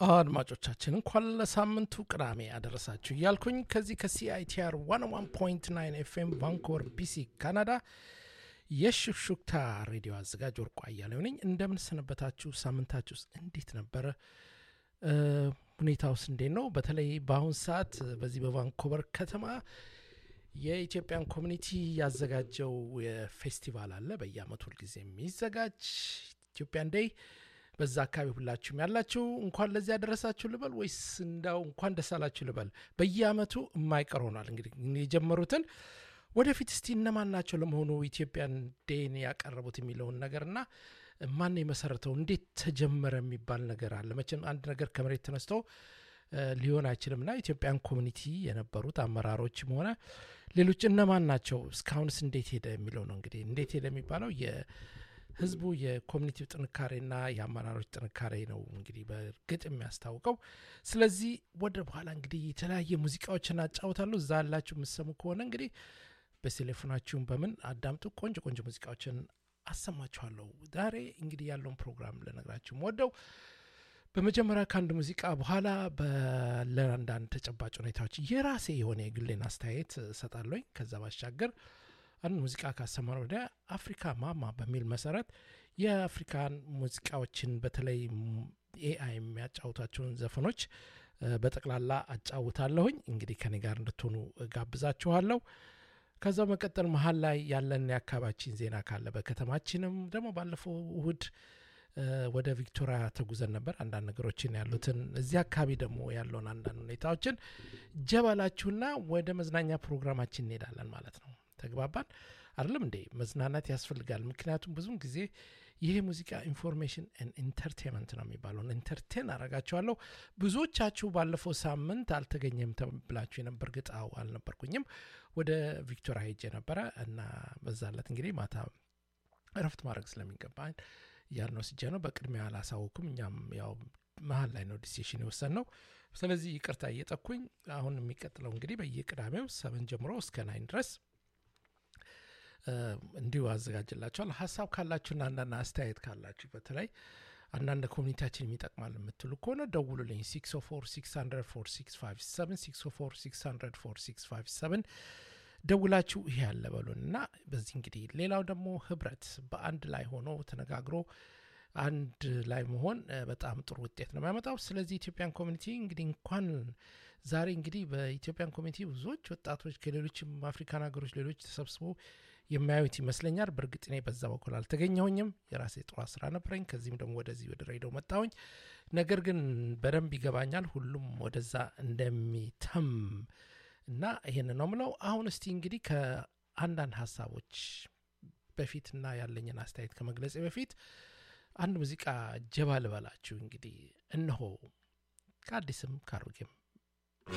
አድማጮቻችን እንኳን ለሳምንቱ ቅዳሜ አደረሳችሁ እያልኩኝ ከዚህ ከሲአይቲአር 101.9 ኤፍኤም ቫንኮቨር ቢሲ ካናዳ የሹክሹክታ ሬዲዮ አዘጋጅ ወርቁ አያሌው ነኝ። እንደምን ሰነበታችሁ? ሳምንታችሁስ እንዴት ነበረ? ሁኔታውስ እንዴት ነው? በተለይ በአሁን ሰዓት በዚህ በቫንኮቨር ከተማ የኢትዮጵያን ኮሚኒቲ ያዘጋጀው የፌስቲቫል አለ። በየአመቱ ሁልጊዜ የሚዘጋጅ ኢትዮጵያን ዴይ በዛ አካባቢ ሁላችሁም ያላችሁ እንኳን ለዚህ ያደረሳችሁ ልበል ወይስ እንዳው እንኳን ደስ አላችሁ ልበል? በየአመቱ የማይቀር ሆኗል። እንግዲህ የጀመሩትን ወደፊት እስቲ እነማን ናቸው ለመሆኑ ኢትዮጵያን ዴን ያቀረቡት የሚለውን ነገርና ማን የመሰረተው እንዴት ተጀመረ የሚባል ነገር አለ። መቼም አንድ ነገር ከመሬት ተነስቶ ሊሆን አይችልም እና ኢትዮጵያን ኮሚኒቲ የነበሩት አመራሮችም ሆነ ሌሎች እነማን ናቸው፣ እስካሁንስ እንዴት ሄደ የሚለው ነው። እንግዲህ እንዴት ሄደ የሚባለው ህዝቡ የኮሚኒቲው ጥንካሬና የአመራሮች ጥንካሬ ነው እንግዲህ በእርግጥ የሚያስታውቀው። ስለዚህ ወደ በኋላ እንግዲህ የተለያየ ሙዚቃዎችን አጫውታለሁ። እዛ ያላችሁ የምሰሙ ከሆነ እንግዲህ በቴሌፎናችሁም በምን አዳምጡ። ቆንጆ ቆንጆ ሙዚቃዎችን አሰማችኋለሁ። ዛሬ እንግዲህ ያለውን ፕሮግራም ልነግራችሁ ወደው በመጀመሪያ ከአንድ ሙዚቃ በኋላ ለአንዳንድ ተጨባጭ ሁኔታዎች የራሴ የሆነ የግሌን አስተያየት እሰጣለኝ። ከዛ ባሻገር አንድ ሙዚቃ ካሰማን ወደ አፍሪካ ማማ በሚል መሰረት የአፍሪካን ሙዚቃዎችን በተለይ ኤአይ የሚያጫውታቸውን ዘፈኖች በጠቅላላ አጫውታለሁኝ። እንግዲህ ከኔ ጋር እንድትሆኑ ጋብዛችኋለሁ። ከዛ መቀጠል መሀል ላይ ያለን የአካባቢችን ዜና ካለ በከተማችንም ደግሞ ባለፈው እሁድ ወደ ቪክቶሪያ ተጉዘን ነበር። አንዳንድ ነገሮችን ያሉትን እዚህ አካባቢ ደግሞ ያለውን አንዳንድ ሁኔታዎችን ጀበላችሁና ወደ መዝናኛ ፕሮግራማችን እንሄዳለን ማለት ነው። ተግባባን አይደለም እንዴ? መዝናናት ያስፈልጋል። ምክንያቱም ብዙም ጊዜ ይሄ ሙዚቃ ኢንፎርሜሽን ኢንተርቴንመንት ነው የሚባለውን ኢንተርቴን አረጋችኋለሁ። ብዙዎቻችሁ ባለፈው ሳምንት አልተገኘም ተብላችሁ የነበር ግጥ አዎ አልነበርኩኝም። ወደ ቪክቶሪያ ሄጄ ነበረ እና በዛለት እንግዲህ ማታ እረፍት ማድረግ ስለሚገባኝ እያልን ወስጄ ነው። በቅድሚያ አላሳወኩም። እኛም ያው መሀል ላይ ነው ዲሲሽን የወሰን ነው። ስለዚህ ይቅርታ እየጠኩኝ አሁን የሚቀጥለው እንግዲህ በየቅዳሜው ሰብን ጀምሮ እስከ ናይን ድረስ እንዲሁ አዘጋጅላቸዋል። ሀሳብ ካላችሁና አንዳንድ አስተያየት ካላችሁ በተለይ አንዳንድ ኮሚኒቲያችን የሚጠቅማል የምትሉ ከሆነ ደውሉልኝ 604 ደውላችሁ ይሄ ያለ በሉን እና በዚህ እንግዲህ ሌላው ደግሞ ህብረት በአንድ ላይ ሆኖ ተነጋግሮ አንድ ላይ መሆን በጣም ጥሩ ውጤት ነው የሚያመጣው። ስለዚህ ኢትዮጵያን ኮሚኒቲ እንግዲህ እንኳን ዛሬ እንግዲህ በኢትዮጵያን ኮሚኒቲ ብዙዎች ወጣቶች ከሌሎችም አፍሪካን ሀገሮች ሌሎች ተሰብስበው የሚያዩት ይመስለኛል። በእርግጥ እኔ በዛ በኩል አልተገኘሁኝም። የራሴ ጥሩ ስራ ነበረኝ። ከዚህም ደግሞ ወደዚህ ወደ ሬዲዮ መጣሁኝ። ነገር ግን በደንብ ይገባኛል ሁሉም ወደዛ እንደሚተም እና ይህን ነው ምለው። አሁን እስቲ እንግዲህ ከአንዳንድ ሀሳቦች በፊት እና ያለኝን አስተያየት ከመግለጽ በፊት አንድ ሙዚቃ ጀባ ልበላችሁ። እንግዲህ እነሆ ከአዲስም ካሮጌም